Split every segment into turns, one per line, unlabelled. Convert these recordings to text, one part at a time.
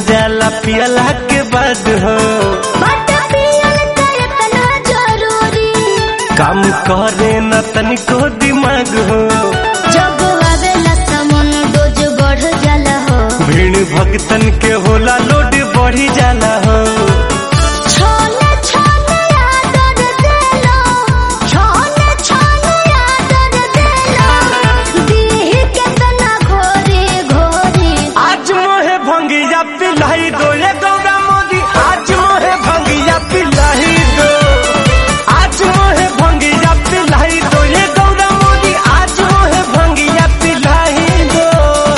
जाला पियला के बाद हो
बट पियल त इतना जरूरी
काम करे न तनिको दिमाग हो
जब आवेला समन डोज बढ़ जाला हो
भीड़ भक्तन के होला लोड बढ़ी जाला हो
छोले छोले आदर देलो छोले छोले आदर देलो दीह के तना घोरे घोरे
आज मोहे भंगिया पिलाई दो ये गौरा मोदी आज मोहे भंगिया पिलाई दो आज मोहे भंगिया पिलाई दो ये गौरा मोदी आज मोहे भंगिया पिलाई दो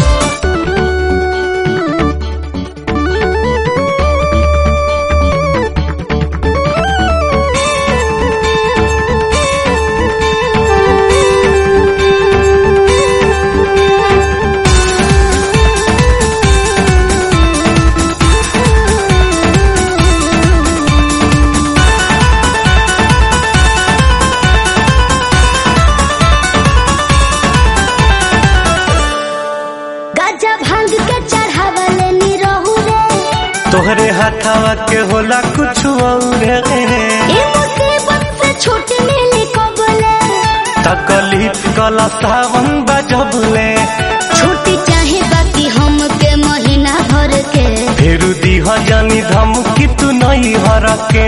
गजा भांग के चढ़ावले नी रहू रे
तोहरे हाथावा के होला कुछ और
ई मुसीबत से छूट मिली कबले
तकलीफ कला सावन बजबले
छुट्टी चाहे बाकी हम के महीना भर के
फिर दीह जानी धमकी तू नहीं हर के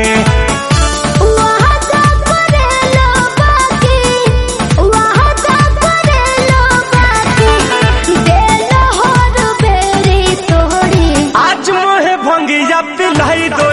वादा करेलो बाकी वादा करेलो बाकी देलो हर बेरी तोड़ी
आज मोहे भंगिया पिलाई दो